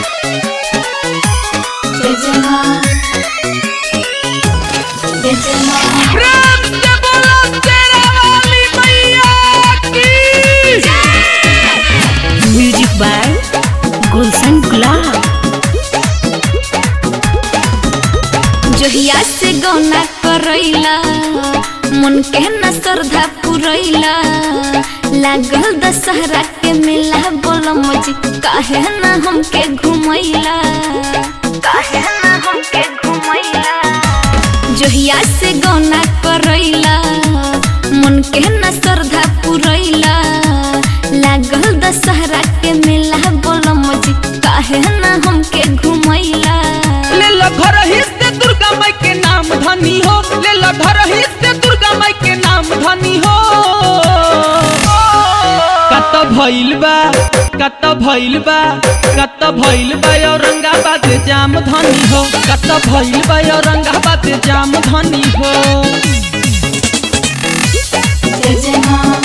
जय जय माँ जय जय माँ प्रेम से बोलो तेरा वाली मैया की म्यूजिक बाय गुलशन गुलाब जोहिया से गौना करैला मन के न श्रद्धा पुरैला लागल दशहरा के मेला बोल मजी काहे न हमके घुमैला काहे न हमके घुमैला जोहिया से गौना करैला मन के न श्रद्धा पुरैला लागल दशहरा के मेला बोल मजी काहे न हमके घुमैला ले लो घर ही से दुर्गा माई के नाम धनी हो ले लो घर ही से दुर्गा माई के नाम धनी हो कत भइल बा कत भइल बा कत भइल बा औरंगाबाद जाम धनी हो कत भइल बा औरंगाबाद जाम धनी हो जय जय माँ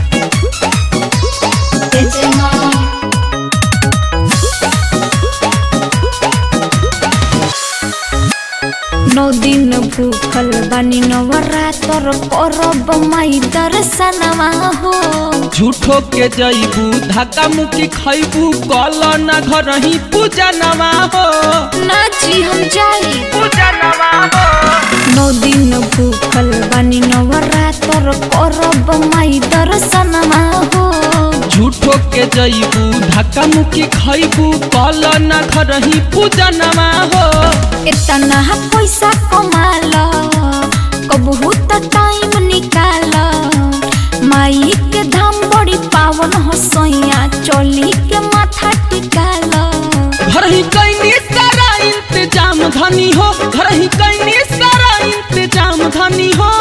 जय जय माँ नौ दिन भूखल बानी नवरात्र करब माई दर्शनवा हो झूठो के जईबू धक्का मुक्की खैबू कल न घर ही पूजा नवा हो नाची हम जाई पूजा नवा हो नौ दिन भूखल बानी नवरात्र करब माई दर्शनवा हो झूठो के जईबू धक्का मुक्की खैबू कल न घर ही पूजा नवा हो इतना पैसा कमाल कबहू त टाइम निकाल माई के धाम बड़ी पावन हो सैया चोली के माथा टिकाल घर ही कैनी सारा इंतजाम धनी हो घर ही कैनी सारा इंतजाम धनी हो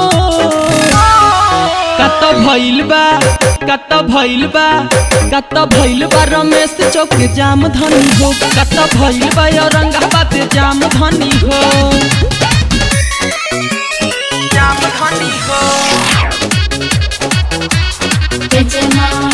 कत भइल बा कत भइल बा कत भइल बा रमेश चौक जाम धनी हो कत भइल बा औरंगाबाद जाम धनी हो जाम धनी हो जय जय माँ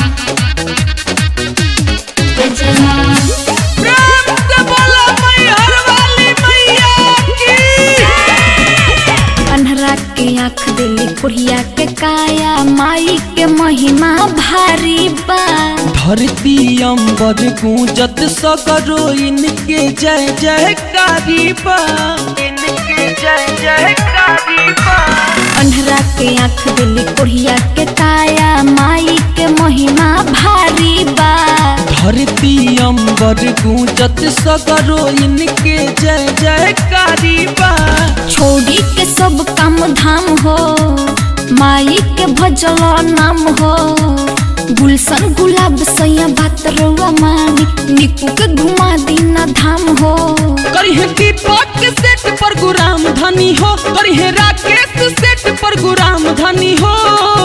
जय जय माँ प्रेम से बोलो मैहर वाली मैया की अन्हरा के आँख दिली कुड़िया के काया माई के महिमा भारी बा धरती अंबर गूंजत सगरो इनके जय जयकारी बा इनके जय जयकारी बा अन्हरा के आँख दिली कुड़िया के काया माई के महिमा भारी बा धरती अंबर गूंजत सगरो इनके जय जयकारी बा छोड़ी के सब काम धाम हो माई के भजल नाम हो गुलशन गुलाब सैया बात रउआ मानी निकू के घुमा दीना धाम हो करिहे दीपक के सेट पर गुराम धनी हो करिहे राकेश सेट पर गुराम धनी हो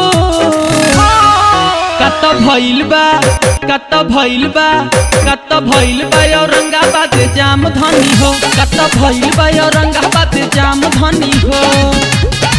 कत भइल बा कत भइल बा कत भइल बा औरंगाबाद जाम धनी हो कत भइल बा औरंगाबाद जाम धनी हो